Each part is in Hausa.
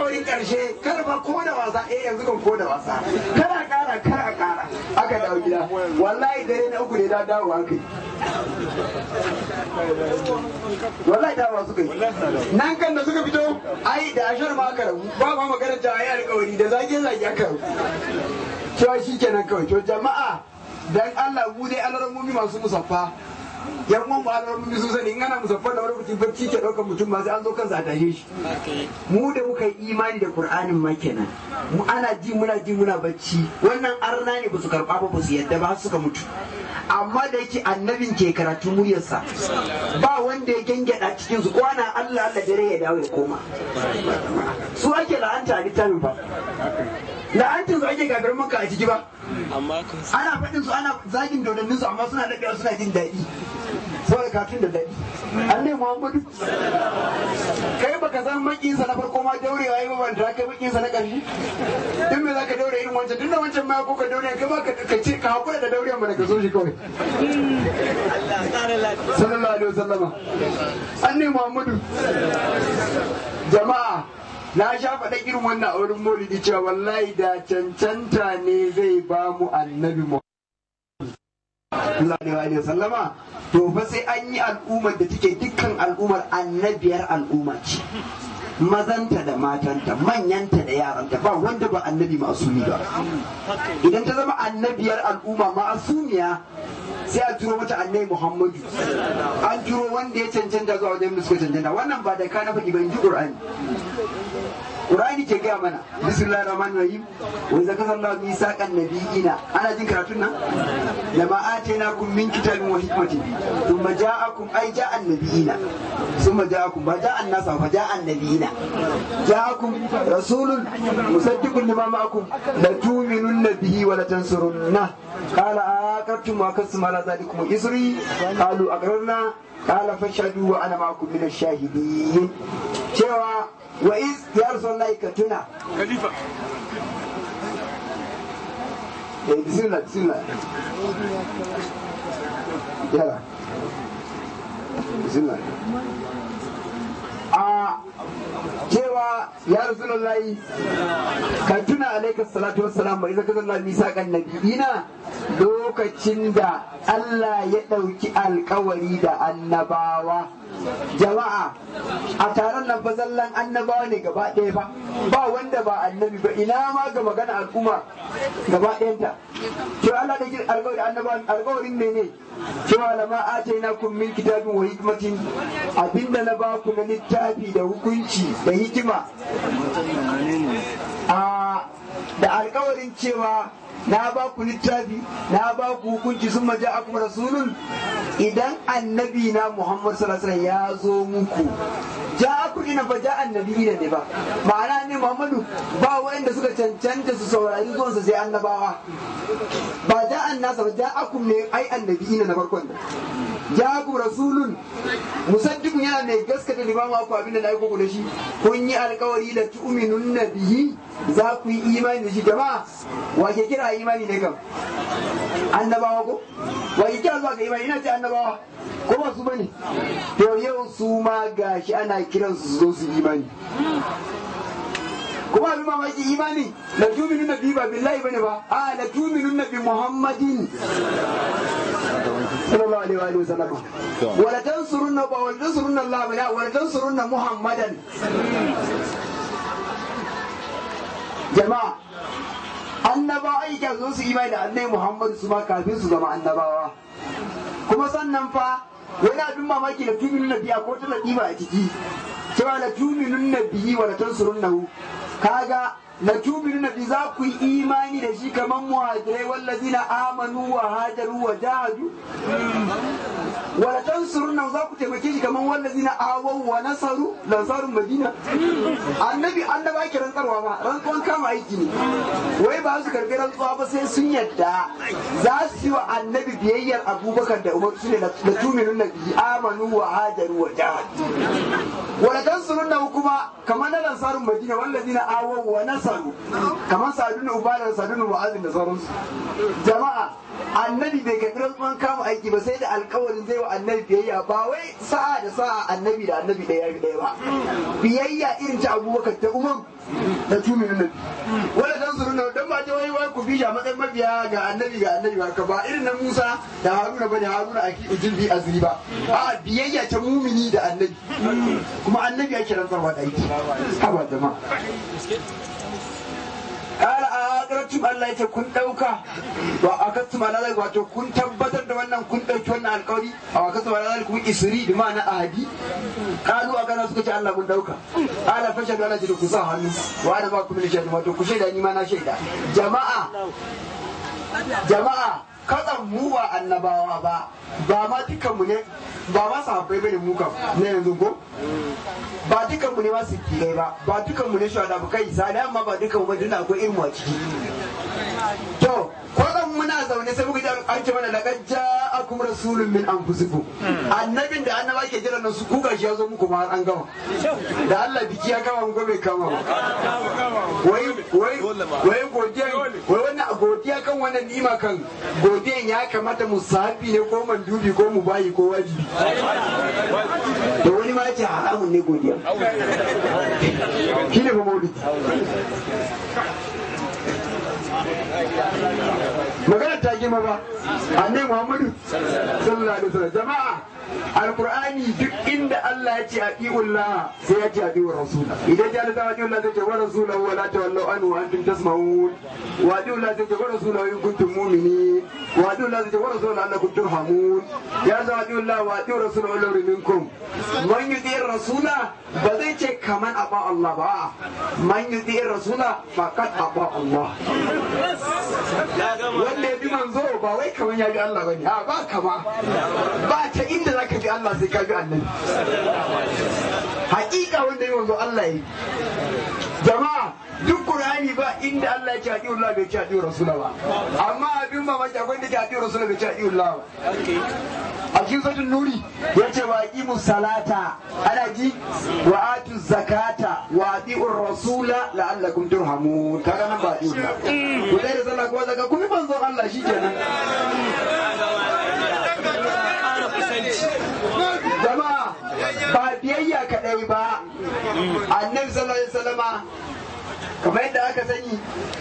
alkawarin karshe kar fa ko da wasa eh yanzu kan ko da wasa kana kara kara kara aka dawo gida wallahi dare na uku ne da dawo haka wallahi dawo suka yi nan kan da suka fito ai da ashar ma aka rabu ba ma magana ta ayi alkawari da zage zage aka rabu cewa shi kenan kawai to jama'a dan Allah mu dai alarmomi masu musaffa yan uwan mu alarmomi sun sani in ana musaffa da wani mutum bacci ke ɗaukar mutum ma sai an zo kansa a tashe shi mu da muka yi imani da Qur'anin ma kenan mu ana ji muna ji muna bacci wannan arna ne ba su karɓa ba ba su yadda ba har suka mutu amma da yake annabin ke karatu muryarsa ba wanda ya gengada cikin su kwana Allah Allah dare ya dawo ya koma su ake la'anta a littafin ba la'antin su ake gagar maka a ciki ba ana faɗin su ana zagin dodannin su amma suna daɗewa suna jin daɗi saboda katun da daɗi an ne muhammadu kai baka san makinsa na farko ma daurewa yi ba da kai makinsa na ƙarshe din me zaka daure irin wancan tunda wancan ma ko ka daure kai ma ka ce ka hakura da daure mana ka so shi kawai sallallahu alaihi wasallama an ne muhammadu jama'a na sha faɗa irin wannan a wurin maulidi cewa wallahi da cancanta ne zai ba mu annabi mu sallallahu alaihi wasallama to fa sai an yi al'ummar da take dukkan al'ummar annabiyar al'umma ce mazanta da matanta manyanta da yaranta ba wanda ba annabi masumi ba idan ta zama annabiyar al'umma ma'asumiya sai a turo mata annabi muhammadu an turo wanda ya cancanta zuwa wajen da suka cancanta wannan ba da ka na faɗi ba in ji ƙur'ani Qur'ani ke gaya mana bismillahir rahmanir rahim wa idza kasallahu misaqan nabiyina ana jin karatun nan lama atainakum min kitabin wa hikmatin thumma ja'akum ay ja'an nabiyina thumma ja'akum ba ja'an nasa fa ja'an nabiyina ja'akum rasulun musaddiqun lima ma'akum la tu'minunna bihi wa la tansurunna qala aqartum wa kasum ala zalikum isri qalu aqrarna qala fashhadu wa ana ma'akum min ash-shahidin cewa wa iz ya rasulullahi ka tuna khalifa eh bismillah bismillah yala bismillah a cewa ya rasulullahi ka tuna alaika salatu wassalam bai zaka zalla misaqan nabiyina lokacin da Allah ya ɗauki alkawari da annabawa jama'a a taron nan fa zallan annabawa ne gaba ɗaya ba ba wanda ba annabi ba ina ma ga magana al'umma gaba ɗayanta to Allah da kin alƙawari annabawa alƙawarin mene cewa lama ataina kun min kitabin wa hikmatin abinda na ba ku na littafi da hukunci da hikima a da alƙawarin cewa na ba ku littafi na ba ku hukunci sun maja akum rasulun idan annabi na Muhammad sallallahu alaihi ya zo muku ja aku ina ba ja annabi ne ba ma'ana ne Muhammadu ba wanda suka cancanta su saurari zuwansa sai annabawa ba ja annasa ba ja akum ne ai annabi ina na farkon da ja aku rasulun musaddiqun yana mai gaskata limamu aku abin da na aiko ku da shi kun yi alkawari da tu'minun nabihi za ku yi imani da shi jama'a wa ke kira imani ne kam annabawa ko wa ke kira zuwa ga imani ina ce annabawa ko ba su bane to yau su ma gashi ana kiran su zo su imani kuma abin mamaki imani la tuminun nabi ba billahi bane ba a la tuminun nabi muhammadin sallallahu alaihi wa sallam wala tansurunna ba wala tansurunna allah la wala tansurunna muhammadan jama'a annabawa aika zo su imani da annai muhammadu su ma kafin su zama annabawa kuma sannan fa wani abin mamaki da tuminun nabiya ko ta latifa a ciki cewa la tuminun nabiyi wa la tansurunnahu kaga la tuminun nabi za ku yi imani da shi kamar muhajirai wallazina amanu wa hajaru wa jahadu wa la tansurunnahu za ku taimake shi kamar wallazina awaw wa nasaru lansarun madina annabi annaba ke rantsarwa ba rantsuwan kama aiki ne wai ba su karbi rantsuwa ba sai sun yadda za su yi wa annabi biyayyar abubakar da umar su ne da tuminun nabi amanu wa hajaru wa jahadu wa la tansurunnahu kuma kamar na lansarun madina wallazina awaw wa nasaru kamar sadun ubada sadun wa'azin da sauransu jama'a annabi bai karbi rantsuwan kama aiki yaki ba sai da alkawarin zai wa annabi biyayya ba wai sa'a da sa'a annabi da annabi ɗaya ɗaya ba biyayya irin ta abubakar ta umar da tumi na nabi wanda dan su nuna dan ba ta wai wai ku bisha matsayin mabiya ga annabi ga annabi ba ka ba irin na Musa da Haruna bane Haruna aki ujin bi azri ba a biyayya ta mumini da annabi kuma annabi ake rantsarwa da aiki haba jama'a kara a ƙarfin Allah ya ce kun ɗauka wa a kasu ma lalai wato kun tabbatar da wannan kun ɗauki wannan alƙawari a wa kasu ma lalai kuma isri da ma'ana ahadi kalu a gana suka ce Allah mun ɗauka ala fashe da Allah ce da ku sa hannu wa ana ba ku mini shaidu wato ku shaida ni ma na shaida jama'a jama'a kasan mu ba annabawa ba ba ma dukanmu ne ba ma sahabbai bane mu kam ne yanzu ko ba dukan mu ne masu kirai ba ba dukan mu ne shawada ba kai sani amma ba dukan mu ba duna akwai ilmu a ciki to kwanan muna zaune sai muka ji an ce mana laqad ja'akum rasulun min anfusikum annabin da annaba ke jira nan su kuka shi ya zo muku ma an gama da Allah biki ya kama mu ko bai kama ba wai wai wai godiya wai wannan godiya kan wannan ni'ima kan godiyan ya kamata mu sahabi ne ko mandubi ko mu bayi ko wajibi to wani ma ya ce haramun ne godiya shi ne ba maulidi magana ta girma ba annai muhammadu sallallahu alaihi wasallam jama'a alqur'ani duk inda Allah ya ce atiullah sai ya ce atiur rasula idan ya da atiullah sai ce wa rasulahu wa la tawallu anhu wa antum tasma'un wa atiullah sai ce wa rasulahu in kuntum mu'minin wa atiullah sai ce wa rasulahu annakum turhamun ya za atiullah wa atiur rasulahu law minkum man yuti rasula ba zai ce kaman aba Allah ba man yuti rasula faqad aba Allah wanda ya bi manzo ba wai kaman ya bi Allah bane a ba kama ba ta inda zaka bi Allah sai ka bi annabi hakika wanda ya manzo Allah yi jama'a duk Qur'ani ba inda Allah ya ce adi Allah bai ce adi Rasula ba amma abin mamaki akwai da ce adi Rasula bai ce adi Allah ba a cikin sautin nuri ya ce wa aqimu salata ana ji wa atu zakata wa ati'u rasula la'allakum turhamun kaga nan ba adi Allah ku dai da sallah ko zaka kuma manzo Allah shikenan jama'a ba biyayya kadai ba annabi sallallahu alaihi wasallama kamar yadda aka sani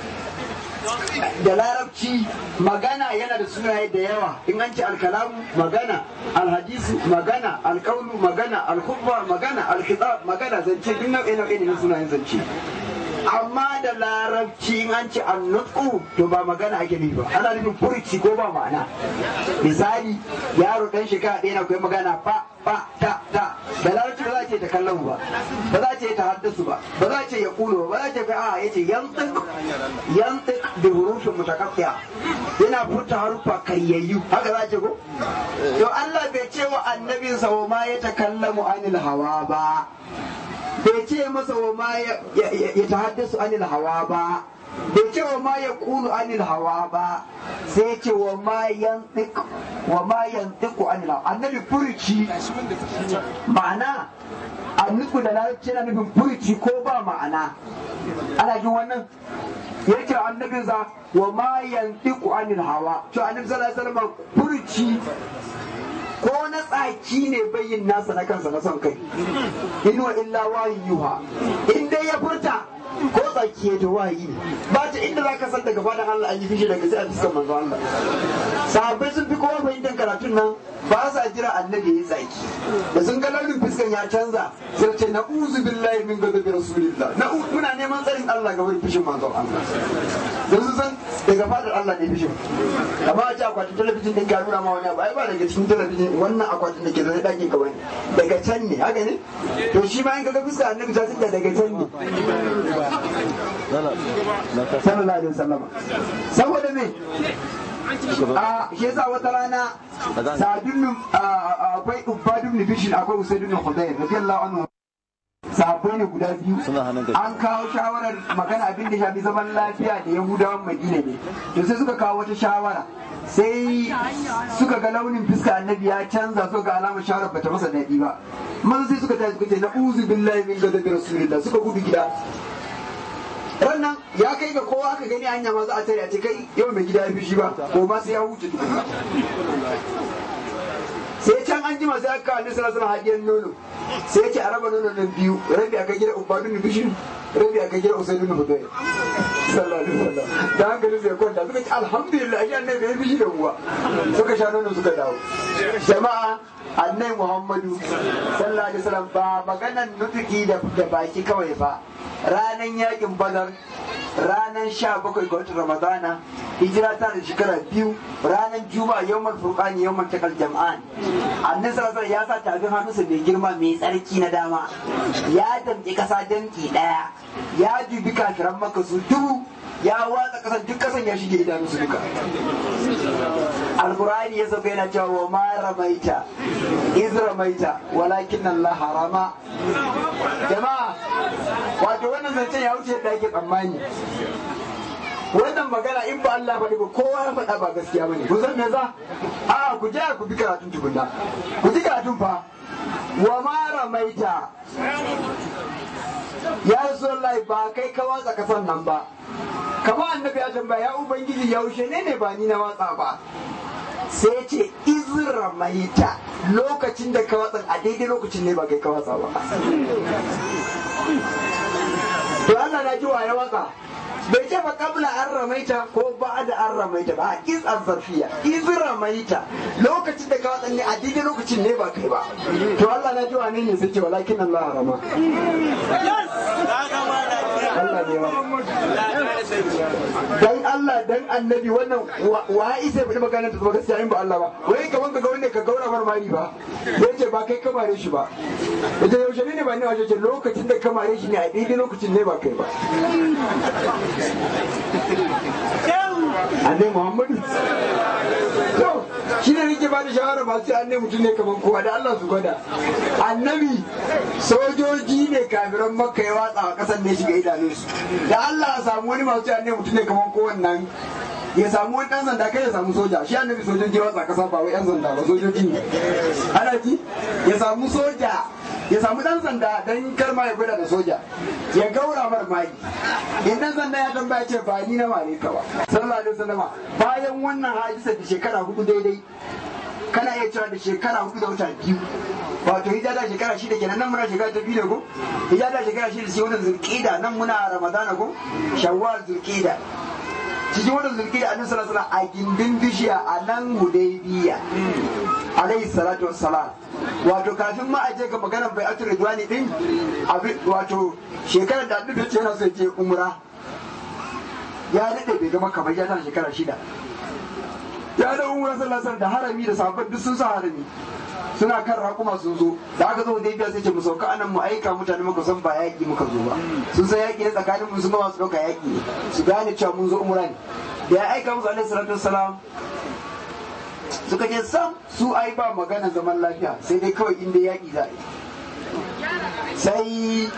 da larabci magana yana da sunaye da yawa in an ce alkalamu magana alhadisu magana alkaulu magana alkhutba magana alkitab magana zance duk nau'e nau'e ne na sunayen zance amma da larabci in an ce annutsu to ba magana ake nufi ba ana nufin furci ko ba ma'ana misali yaro dan shekara ɗaya na koyi magana fa fa ta ta da larabci ba za a ce ta kallon ba ba za a ce ta haddasu ba ba za a ce ya kulo ba ba za a ce a ya ce yantik yantik da hurufin mutakaffiya yana furta harufa karyayyu haka za a ce ko to Allah bai ce wa annabinsa wa ma ya takallamu anil hawa ba bai ce masa wa ma ya tahaddasu anil hawa ba bai ce wa ma ya kulu anil hawa ba sai ce wa ma yantik wa ma yantiku anil hawa annabi furuci ma'ana anniku da larabci na nufin furuci ko ba ma'ana ana jin wannan yake annabinsa wa ma yantiku anil hawa to annabi sallallahu alaihi wasallam furuci ko na tsaki ne bayin nasa na kansa na son kai inuwa illa wayin yuha in dai ya furta ko tsaki ya ta wayi ne ba ta inda za ka san daga fadan Allah an yi fishi daga sai a fuskar manzo Allah sahabbai sun fi kowa fahimtar karatun nan ba sa jira annabi ya tsaki da sun ga launin fuskan ya canza sai ce na uzu billahi min gazabi rasulillah na muna neman tsarin Allah ga wurin fishin manzo Allah don su san daga fadar Allah ne fishin amma a ce akwatin talabijin din ka nuna ma wani abu ai ba daga cikin talabijin wannan akwatin da ke zai ɗakin ka wani daga can ne haka ne to shi ma in ka ga fuska annabi ta tsinda daga can ne sallallahu alaihi wasallama saboda me a shi yasa wata rana sadun akwai ubadun nibishin akwai usaidun hudayr radiyallahu anhu sahabbai ne guda biyu an kawo shawarar magana abin da shafi zaman lafiya da yahudawan madina ne to sai suka kawo wata shawara sai suka ga launin fuska annabi ya canza suka ga alamar shawarar bata masa daɗi ba maza sai suka tashi suka ce na uzu billahi min gadabi rasulillah suka gudu gida wannan ya kai ga kowa aka gani hanya ma za a tare a ce kai yau mai gida ya fi shi ba ko ma sai ya huce tukuna an jima sai aka kawo sallallahu alaihi hadiyar nono sai ya ce a raba nono nan biyu rabi aka gida ubadun bishin rabi aka gida usaidu na hudai sallallahu alaihi wasallam da hankali sai kwanta suka ce alhamdulillah shi annabi ya bishi da uwa suka sha nono suka dawo jama'a annai muhammadu sallallahu alaihi wasallam ba maganan nutuki da baki kawai ba ranan yakin badar ranar sha bakwai ga watan ramadana hijira ta da shekara biyu ranar juma'a yawmal furqani yawmal takal jam'an annabi sallallahu ya sa tafin hannunsa mai girma mai tsarki na dama ya damƙi kasa danki daya ya dubi kafiran maka su dubu ya watsa kasan duk kasan ya shige idanunsu duka alkur'ani ya sauka yana cewa wa ma ramaita iz ramaita walakin Allah harama jama'a wato wannan zancen ya wuce da ake tsammani wannan magana in ba Allah faɗi ba kowa ya faɗa ba gaskiya bane ku san me za a ku je ku bi karatun tukunna ku ji karatun fa wa ma ramaita ya rasulullahi ba kai ka watsa kasan nan ba kama annabi ya tambaya ya ubangiji yaushe ne ne ba ni na watsa ba sai ce izra maita lokacin da ka watsa a daidai lokacin ne ba kai ka watsa ba to Allah na ji wa ya watsa bai ce ba kabla an ramaita ko ba da an ramaita ba iz zarfiya iz ramaita lokacin da ka watsa ne a daidai lokacin ne ba kai ba to Allah na ji wa ne ne sai ce walakin Allah rama Allah ne wa dan Allah dan annabi wannan wa isa bai magana ta zama gaskiya in ba Allah ba wai kaman ka ga wanda ka gaura marmari ba yace ba kai kamare shi ba yace yaushe ne ba ne wace ce lokacin da kamare shi ne a daidai lokacin ne ba kai ba annabi Muhammadu to shi ne nake ba da shawara ba sai annabi mutum ne kaman kowa da Allah su gwada annabi sojoji ne kafiran makka ya watsa a kasan ne shiga idanunsu da Allah a samu wani masu annabi mutum ne kaman kowannan ya samu wani dan sanda kai ya samu soja shi annabi sojoji ya watsa kasa ba wai yan sanda ba sojoji ne ana ji ya samu soja ya samu dan sanda dan karma ya gwada da soja ya gaura mar mai in dan sanda ya tambaya ce ba ni na mare ka ba sallallahu alaihi wasallama bayan wannan hadisa da shekara hudu daidai kana iya cewa da shekara hudu da wata biyu wato hijja da shekara shida kenan nan muna shekara ta biyu ne ko hijja da shekara shida sai wannan zulqida nan muna ramadana ko shawwal zulqida cikin wannan zulqida annabi sallallahu alaihi wasallam a gindin bishiya a nan hudaybiya alaihi salatu wassalam wato kafin ma a je ga maganar bai atur ridwani din wato shekarar da annabi ce yana so ya je umra ya dade bai gama kamar ya tana shekara shida ya da umra sallallahu da harami da sahabbai duk sun sa harami suna kan rakuma sun zo da aka zo da biya sai ce mu sauka anan mu aika mutane muka san ba yaki muka zo ba sun san yaki ne tsakanin mu sun ba su dauka yaki ne su gane cewa mun zo umra ne da ya aika musu alaihi salatu wassalam suka ce sam su ai ba magana zaman lafiya sai dai kawai inda yaki za a yi sai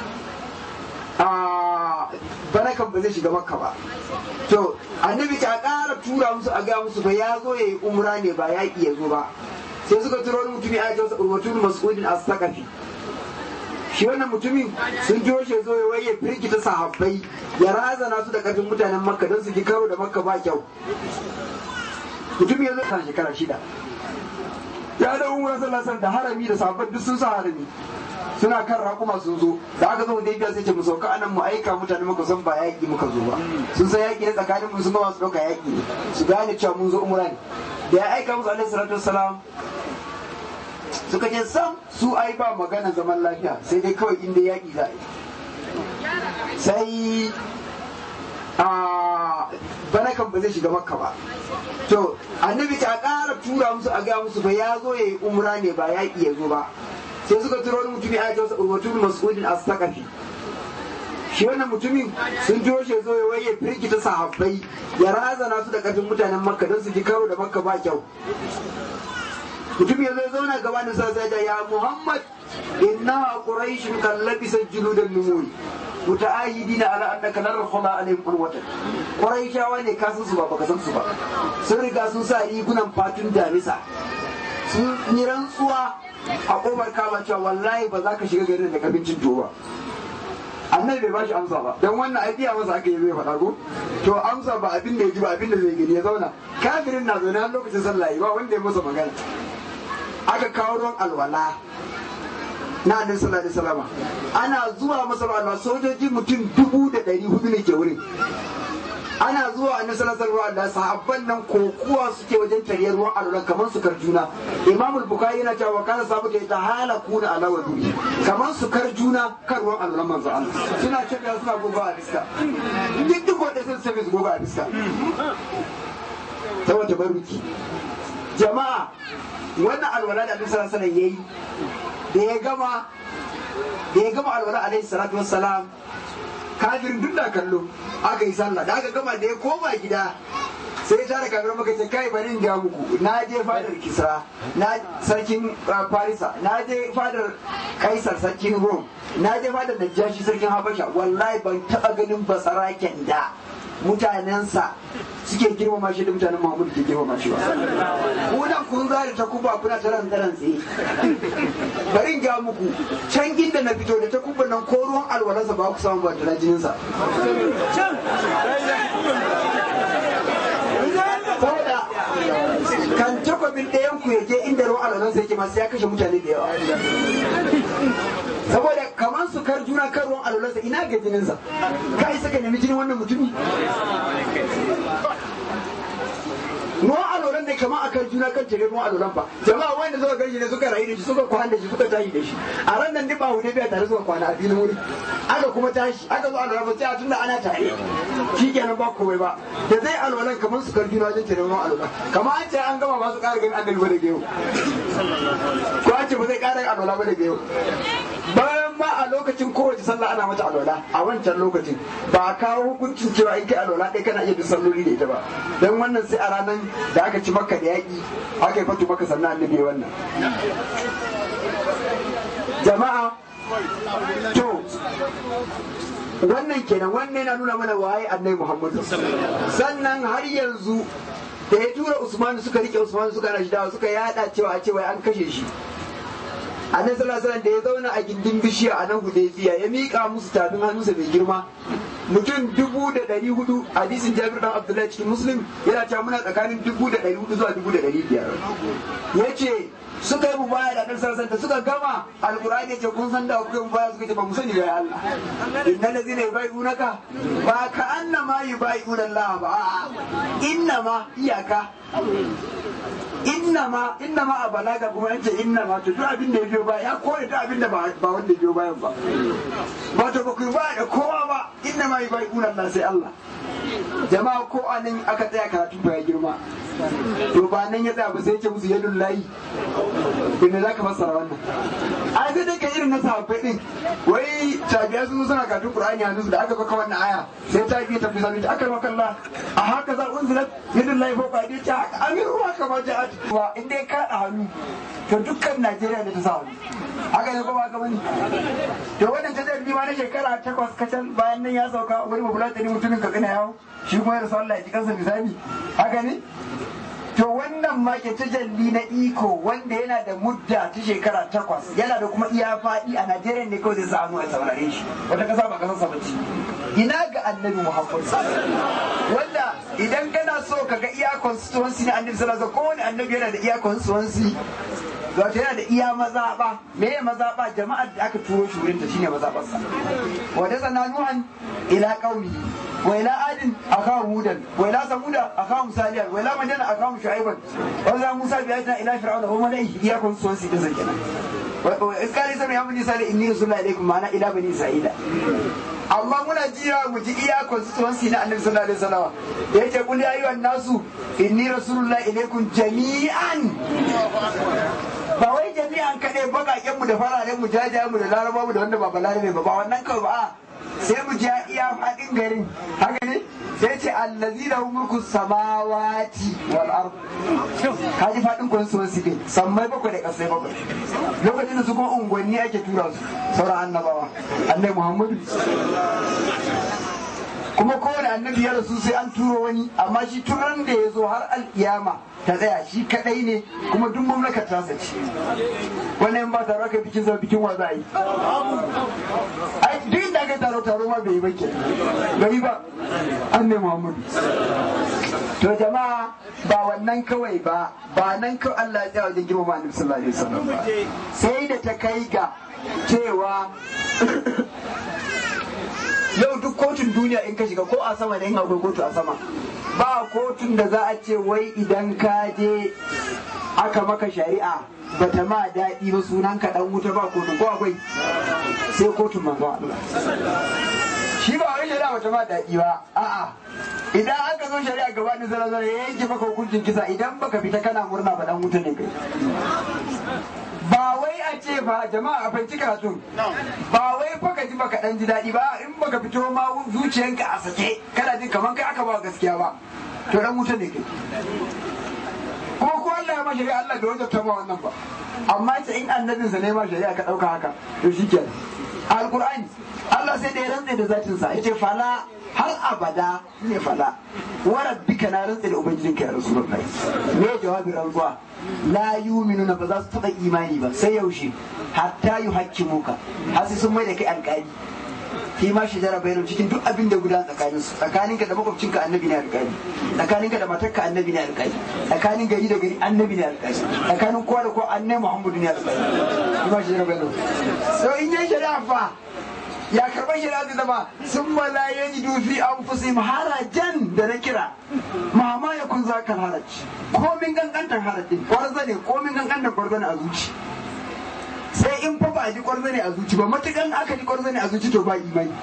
a barakan ba zai shiga makka ba to annabi ta ƙara tura musu a ga musu ba ya zo ya yi umra ne ba yaƙi ya zo ba sai suka turo wani mutumi a jasa urwatun mas'udin as-saqafi shi wannan mutumin sun jiyo shi zo ya waye firgita sahabbai ya razana su da ƙarfin mutanen makka don su ji karo da makka ba kyau mutum ya zo kan shekara shida ya da umar sallallahu da harami da sahabbai duk sun sa harami suna kan raƙuma sun zo da aka zo da biya sai ce mu sauka anan mu aika mutane muka san ba yaƙi muka zo ba sun san yaƙi ne tsakanin mu sun ba su ɗauka yaƙi ne su gane cewa mun zo umra ne da ya aika musu alaihi salatu wassalam suka ce sam su ai ba magana zaman lafiya sai dai kawai inda yaƙi za a yi sai a banakan ba zai shiga makka ba to annabi ta ƙara tura musu a ga musu ba ya zo ya yi umra ne ba yaƙi ya zo ba sai suka turo wani mutumi a jasa urwatun mas'udin as-saqafi shi wannan mutumin sun turo shi zo ya waye firgita sahabbai ya razana su da ƙarfin mutanen makka don su ji karo da makka ba kyau mutum ya zo zauna gaba da sa sai ya muhammad inna quraish kallabisa juludan numuri muta'ahidina ala annaka lan rakhula alaihim qurwatan quraishawa ne ka san su ba baka san su ba sun riga sun sa rigunan fatun damisa sun yi rantsuwa a kofar kama cewa wallahi ba za ka shiga garin da kabincin tuwo ba annabi bai bashi amsa ba dan wannan aidiya masa aka yi zai faɗa ko to amsa ba abin da ya ji ba abin da zai gani ya zauna kafirin na zaune har lokacin sallah ba wanda ya masa magana aka kawo ruwan alwala na annabi sallallahu alaihi wasallam ana zuwa masa alwala sojoji mutum dubu da ɗari hudu ne ke wurin ana zuwa annabi sallallahu alaihi wasallam sahabban nan kokuwa suke wajen tariyar ruwan alwala kamar su juna imam al-bukhari yana cewa kana sabu ta ta halakuna ala wadi kamar su juna kan ruwan alwala manzo Allah suna cewa suna goga a fiska duk duk wanda sun sai su goga a fiska saboda baruki jama'a wannan alwala da annabi sallallahu alaihi wasallam yayi da ya gama da ya gama alwala alaihi salatu wassalam kafirin duk da kallo aka yi sallah da aka gama da ya koma gida sai ya tara kafirin maka ce kai bari in ga muku na je fadar kisra na sarkin farisa na je fadar kaisar sarkin rom na je fadar najashi sarkin habasha wallahi ban taba ganin basaraken da mutanensa suke girmama shi da mutanen Muhammad ke girmama shi ba. Kunan kun zari ta kuba kuna ta ran daren tsaye. Bari in ga muku can inda na fito da ta kuba nan ko ruwan alwalarsa ba ku samu ba da jininsa. Saboda kan takwabin ɗayan ku ya je inda ruwan alwalarsa yake masu ya kashe mutane da yawa. saboda kamar su kar juna kan ruwan alwalarsa ina ga jininsa ka isa ka nemi jinin wannan mutumi ruwan alwalan ne kamar a kan juna kan tare ruwan alwalan ba jama'a wanda suka gani ne suka rayu da shi suka kwana da shi suka tashi da shi a ran nan ba hude biya tare suka kwana a filin wuri aka kuma tashi aka zo alwalan ba sai a tunda ana tare shi kenan ba komai ba da zai alwalan kamar su kar juna wajen tare ruwan alwalan kamar an ce an gama ba su ƙara ganin annabi ba da gero ko an ce ba zai ƙara alwala ba da gero bayan ma a lokacin kowace sallah ana mata alwala a wancan lokacin ba a kawo hukuncin cewa in kai alwala ɗaya kana iya duk salloli da ita ba don wannan sai a ranar da aka ci maka da yaƙi aka yi fatu maka sannan annabi wannan jama'a to wannan kenan wannan yana nuna mana waye annabi muhammadu sannan har yanzu da ya tura usman suka rike usman suka rashi dawa suka yada cewa a cewa an kashe shi annabi sallallahu alaihi da ya zauna a gindin bishiya a nan hudaybiya ya mika musu tafin hannunsa mai girma mutum dubu da ɗari hudu hadisin jabir dan abdullahi cikin muslim yana cewa muna tsakanin dubu da ɗari hudu zuwa dubu da ɗari biyar ya ce suka yi mubaya da annabi sallallahu alaihi suka gama alqur'ani ce kun san da kuka yi mubaya suka ce ba mu sani da Allah innal ladzina yubayyi'unaka ba ka annama yubayyi'una Allah ba innama iyaka innama innama a balaga kuma yace innama to duk abin da ya biyo baya ya kore duk abin da ba wanda ya biyo bayan ba ba to ba ku ba da kowa ba innama yubayyi'una Allah sai Allah jama'a ko anan aka tsaya karatu ba ya girma to ba nan ya tsaya ba sai ce musu yadun layi inda za ka fassara wannan a sai dai ka irin na sahabbai din wai tabiya sun suna karatu qur'ani yanzu da aka baka wannan aya sai ta biya tafi sami aka maka Allah a haka za unzilat yadun layi fa ba dai ta amir ruwa kamar ja'at wa in dai ka da hannu to dukkan Najeriya ne ta sa hannu haka ne ko ba ka bane to wannan ta zai ma na shekara takwas kacal bayan nan ya sauka wani mabulatani mutumin ka kana yawo shi kuma ya rasu Allah ya ji kansa misali haka ne to wannan ma ke tajalli na iko wanda yana da mudda ta shekara takwas yana da kuma iya faɗi a Najeriya ne kawai zai sa hannu a saurare shi wata kasa ba kasar sabaci ina ga annabi Muhammad wanda idan kana so ka ga iya constituency na annabi sallallahu alaihi kowane annabi yana da iya constituency wato yana da iya mazaɓa me ya mazaɓa jama'ar da aka turo shi wurin ta shine mazaɓarsa wa da sana nuhan ila qaumihi wa ila adin akahu hudan wa ila samuda akahu salihan wa ila madina akahu shu'aiban wa za musa bi ayatina ila fir'auna wa malaihi iya kun son su din kenan wa iskali sami ya bani sali inni rasulullahi alaikum ma'ana ila bani isra'ila amma muna jira mu ji iya constituency na annabi sallallahu alaihi wasallam da yake kul ya ayyuhan nasu inni rasulullahi ilaikum jami'an ba wai jami'an kaɗai baƙaƙen mu da fararen mu jajayen mu da laraba mu da wanda ba balarabe ba ba wannan kawai ba sai mu ji iya faɗin garin haka ne sai ce allazi da mulku samawati wal ard kaji faɗin constituency din sammai bakwai da ƙasai bakwai lokacin da su kuma unguwanni ake tura su sauran annabawa annabi muhammadu kuma kowane annabi ya rasu sai an turo wani amma shi turan da ya zo har alkiyama ta tsaya shi kadai ne kuma duk mamlakar ta sace wannan ba taro aka bikin sa bikin wa za a yi ai duk da aka taro taro ma bai yi ba ke bai ba an ne muhammadu to jama'a ba wannan kawai ba ba nan kawai Allah ya tsaya wajen girmama annabi sallallahu alaihi wasallam ba sai da ta kai ga cewa yau duk kotun duniya in ka shiga ko a sama ne in akwai kotu a sama ba kotun da za a ce wai idan ka je aka maka shari'a bata ma daɗi ba sunan ka dan wuta ba kotun ko akwai sai kotun manzo Allah shi ba wai shari'a bata ma daɗi ba a'a idan aka zo shari'a gaba da zara zara ya yanke maka hukuncin kisa idan baka fita kana murna ba dan wuta ne kai ba wai a ce ba jama'a a fahimci karatun ba wai fa ka ji baka dan ji daɗi ba in baka fito ma zuciyanka a sake kana jin kamar kai aka ba gaskiya ba to dan wuta ne kai kuma ko Allah ya ma shari'a Allah bai wajabta ma wannan ba amma ce in annabinsa ne ma shari'a ka ɗauka haka to shikenan alqur'ani Allah sai da ya rantse da zatin sa yace fala har abada ne fala wa rabbika na rantse da ubangijinka ya rasulullahi me jawabin rantsuwa la yu'minuna ba za su taba imani ba sai yaushe hatta yuhaqqimuka har sai sun mai da kai alƙali fi ma shi jara bayan cikin duk abin da guda tsakanin su tsakaninka da makwabcinka annabi ne alƙali tsakaninka da matarka annabi ne alƙali tsakanin gari da gari annabi ne alƙali tsakanin kowa da kowa annabi muhammadu ne alƙali fi ma shi jara bayan so in yi shari'a fa ya karɓar shari'a zai zama sun malaye ji dufi an fusi harajan da na kira mama ya kun za ka haraji komin gangantar harajin kwarza ne komin gangantar kwarza ne a zuci sai in fa ba a ji kwarza ne a zuci ba matukan aka ji kwarza ne a zuci to ba imani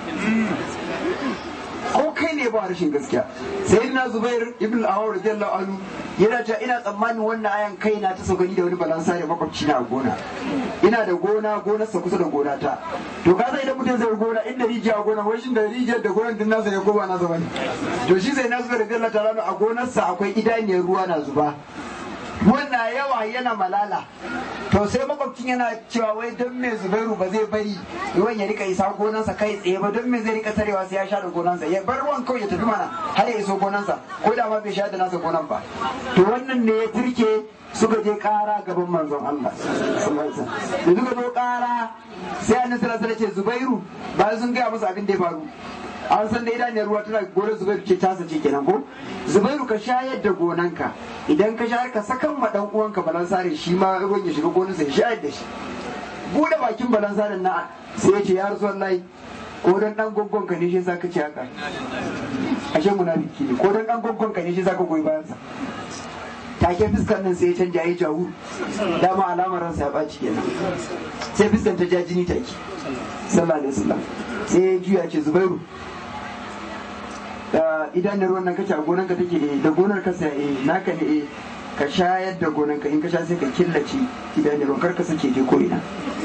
ko kai ne ba rashin gaskiya sai na zubair ibn awar radiyallahu anhu yana ta ina tsammanin wannan ayan kai na ta saukani da wani balansa da makwabci na gona ina da gona gonarsa kusa da gona ta to ka sai idan mutum zai gona inda rijiya a gona wai shin da rijiyar da gonar din nasa ne ko ba nasa bane to shi sai na zubair radiyallahu ta'ala a gonarsa akwai idaniyar ruwa na zuba wannan yawa yana malala to sai makwabcin yana cewa wai don me zubairu ba zai bari ruwan ya rika isa gonansa kai tsaye ba don me zai rika tarewa sai ya sha da gonansa ya bar ruwan kawai ya tafi mana har ya iso gonansa ko da ma bai sha da nasa gonan ba to wannan ne ya turke suka je kara gaban manzon Allah da suka zo kara sai annabi sallallahu alaihi ce zubairu bayan sun gaya masa abin da ya faru an san da idaniyar ruwa tana gonar zubairu ce tasa ce kenan ko zubairu ka shayar da gonanka idan ka shayar ka sakan ma dan uwanka balansare shi ma ruwan ya shiga gonarsa ya shayar da shi bude bakin balansarin na sai ya ce ya rasu wallahi ko dan dan gongon ka ne shi zaka ce haka ashe munafiki ne ko dan dan gongon ka ne shi zaka goyi bayansa take fuskar nan sai ya canja ya jawu dama alamar ransa ya ɓaci kenan sai fuskar ta ja jini take sallallahu alaihi wasallam sai ya juya ce zubairu idan da ruwan nan kace a gonan ka take eh da gonar ka sai eh naka ne eh ka shayar da gonan ka in ka sha sai ka killace idan da ruwan karka sake je ko ina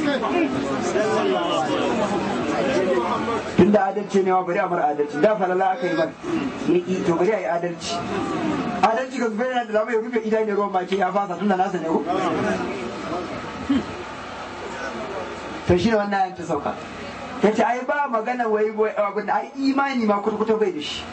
tunda adalci ne wa bari a mara adalci da falala aka yi ba yaki to bari a yi adalci adalci ga zubairu da zama ya rufe idan da ruwan ma ce ya fasa tunda nasa ne ko to shi ne wannan ayan ta sauka ta ce ai ba magana wai abin da ai imani ma kurkuta bai da shi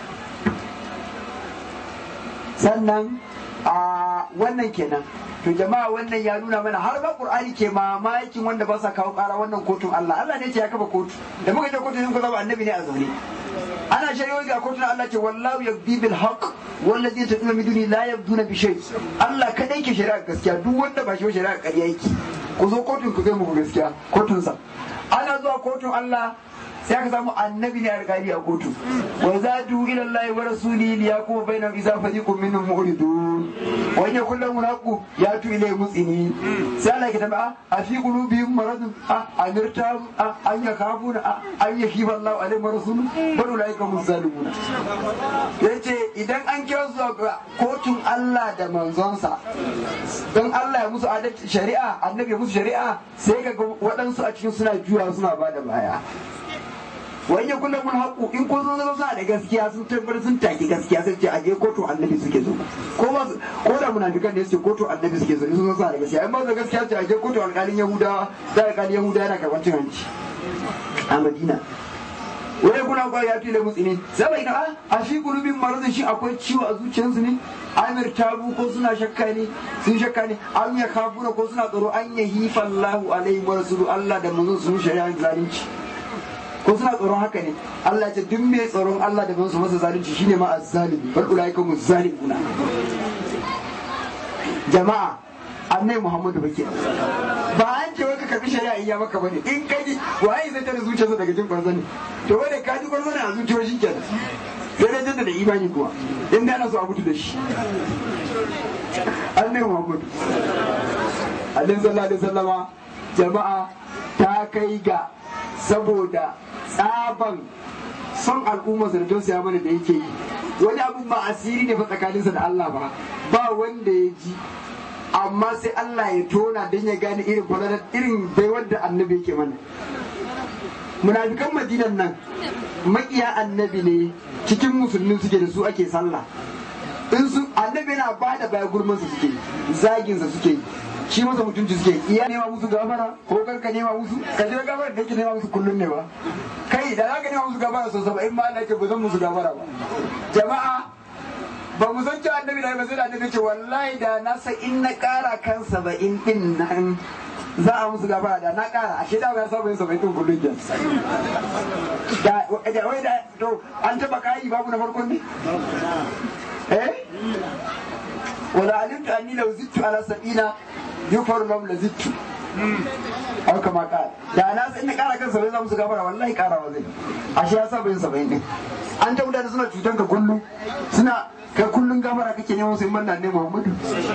sannan a wannan kenan to jama'a wannan ya nuna mana har ba qur'ani ke mamakin wanda ba sa kawo kara wannan kotun Allah Allah ne ce ya kafa kotu da muka je kotun sun zama annabi ne a zaune ana shari'o'i ga kotun Allah ce wallahu yaqdi bil haqq wallazi taduna min duni la yabduna bi shay Allah kadai ke shari'a gaskiya duk wanda ba shi shari'a ƙarya yake ku zo kotun ku zai muku gaskiya kotun sa ana zuwa kotun Allah sai aka samu annabi ne alƙali a kotu wa za du ila Allah wa rasuli li yakuma bainahum idza fariqun minhum mu'ridun wa in yakul lahum haqu ya tu ilay mutsini sai Allah ya tambaya a fi qulubihim maradun a amirta a an yakafuna a an yakifa Allah alaihi wa rasuluhu bal ulaika hum zalimun yace idan an kira zuwa kotun Allah da manzonsa don Allah ya musu adalci shari'a annabi ya musu shari'a sai ga waɗansu a cikin suna juya suna bada baya wai ya kullum mun haƙu in ko sun zama suna da gaskiya sun tabbatar sun taki gaskiya sun ce a je kotu annabi suke zo ko ba ko da munafikan da suke kotu annabi suke zo in sun suna da gaskiya in ba su gaskiya ce a je kotu alƙalin yahudawa da alƙalin yahudawa yana karɓar cin hanci a madina wai kuna kwa ya tile mutsini sai bai a fi gulubin maradin shi akwai ciwo a zuciyarsu ne amir tabu ko suna shakka ne sun shakka ne an ya kafuna ko suna tsaro an ya hifa Allahu alaihi wa rasulu Allah da manzon sun shari'a zalunci ko suna tsoron haka ne Allah ya ce duk mai tsoron Allah da manzon masa zalunci shine ma azzalimi bal ulaika muzzalimuna jama'a annai Muhammadu bake ba an ce wai ka karbi shari'a iya maka bane in ka ji waye zai tare zuciyarsa daga jin kwarzo ne to wanda ka ji kwarzo ne a zuciyar shi kenan sai dai jaddada imani kuwa in da ana so a mutu da shi annai Muhammadu alaihi sallallahu alaihi wasallama jama'a ta kai ga saboda tsaban son al'umma da tausaya mana da yake yi wani abun ba asiri ne fa tsakaninsa da Allah ba ba wanda ya ji amma sai Allah ya tona don ya gane irin fadalar irin baiwar da annabi yake mana munafikan madinan nan makiya annabi ne cikin musulmi suke da su ake sallah in su annabi yana ba da baya gurman su suke zagin sa suke shi masa mutunci suke iya nema musu gafara ko kar ka nema musu ka je gafara da yake nema musu kullun ne ba kai da zaka nema musu gafara sau saba'in ma Allah ke ba zan musu gafara ba jama'a ba mu san cewa annabi da ba sai da annabi ce wallahi da na sa in na kara kan saba'in din nan za a musu gafara da na kara ashe da ba saba yin saba'in din kullun ke da wai da to an taba kai babu na farkon ne eh wala alimtu anni law zittu ala sab'ina yufar lam la zittu au kama ka da na sai na kara kan saba'in za musu gafara wallahi karawa zai ashe ya saba yin saba'in din an ta mutane suna cutan ka kullum suna kai kullum gafara kake neman sai manna ne Muhammadu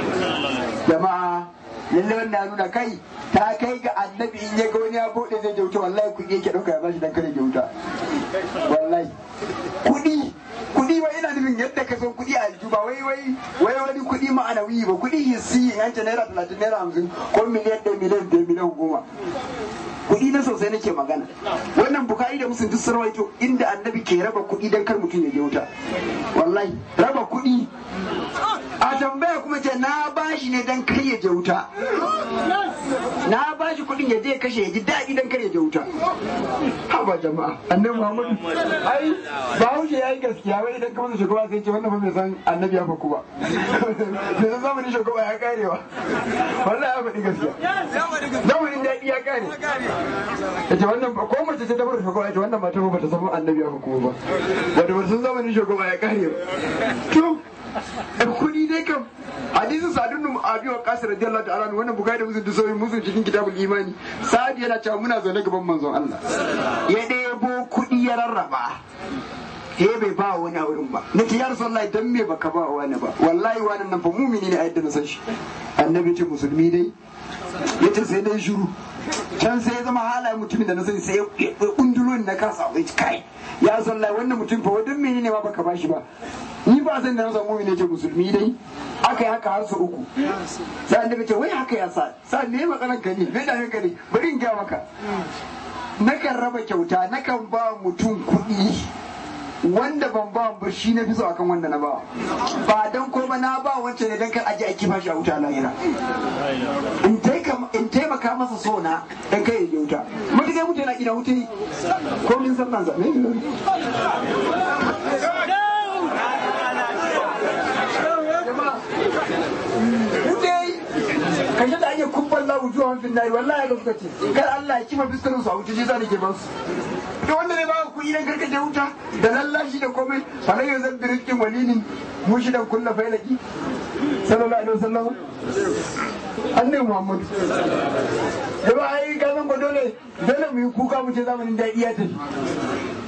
jama'a lalle wanda ya nuna kai ta kai ga annabi in ya ga wani ya bude zai jauta wallahi kuɗi yake ɗauka ya bashi dan kare jauta wallahi kuɗi kuɗi ba ina nufin yadda ka son kuɗi a aljihu ba wai wai wai wani kuɗi ma'anawi ba kuɗi hissi in an ce naira talatin naira hamsin ko miliyan ɗaya miliyan ɗaya miliyan goma kuɗi na sosai nake magana wannan bukari da musun duk sarwaito inda annabi ke raba kuɗi don kar mutum ya je wuta wallahi raba kuɗi a tambaya kuma ce na bashi ne don kar ya je wuta na bashi kuɗin ya je ya kashe ya ji daɗi don kar ya je wuta haba jama'a annabi muhammadu ai ba haushe ya yi gaskiya wai idan kamar shugaba sai ce wannan fa bai san annabi ya faku ba bai san zamanin shugaba ya karewa wallahi ya faɗi gaskiya zamanin daɗi ya kare ya ce wannan ko mace ce ta bar shugaba ya ce wannan mata ba ta san annabi ya faku ba wanda ba sun zamanin shugaba ya kare ba to kudi dai kam hadisin sadun nu abi wa qasir radiyallahu ta'ala wannan bukari da musun da sauyin musun cikin kitabul imani sa'ad yana cewa muna zaune gaban manzon Allah ya ɗebo kudi ya rarraba he bai ba wani a wurin ba na ce ya rasulullahi dan me baka ba wani ba wallahi wani nan fa mumini ne a yadda na san shi annabi ce musulmi dai ya ce sai dai shiru can sai ya zama halayen mutumin da na sani sai ya kundulo na kasa wai kai ya sallai wannan mutum fa wadan mene ne ma baka bashi ba ni ba san da na samu ne ce musulmi dai aka yi haka har su uku sai annabi ce wai haka ya sa sa me matsalan ka ne me da ka ne bari in ga maka nakan raba kyauta nakan ba mutum kuɗi wanda ban ba ba shi na fi so akan wanda na ba ba dan ko ba na ba wancan ne dan kar aje a kifa shi a wuta lahira in taimaka masa so na dan kai ya wuta mutuka mutu yana ina wuta yi ko min san nan zabe kashe da ake kubban la wujuhan fin nari wallahi ga suka ce kar Allah ya kima fiskarin su a wuta shi za ke ba su da wanda ne ba ku idan karkace wuta da lallashi da komai falai ya zan birikin walinin mushidan kulla failaki sallallahu alaihi wasallam annabi muhammad da ba ai ka zan ko dole dole mu yi kuka mu ce zamanin daɗi ya tafi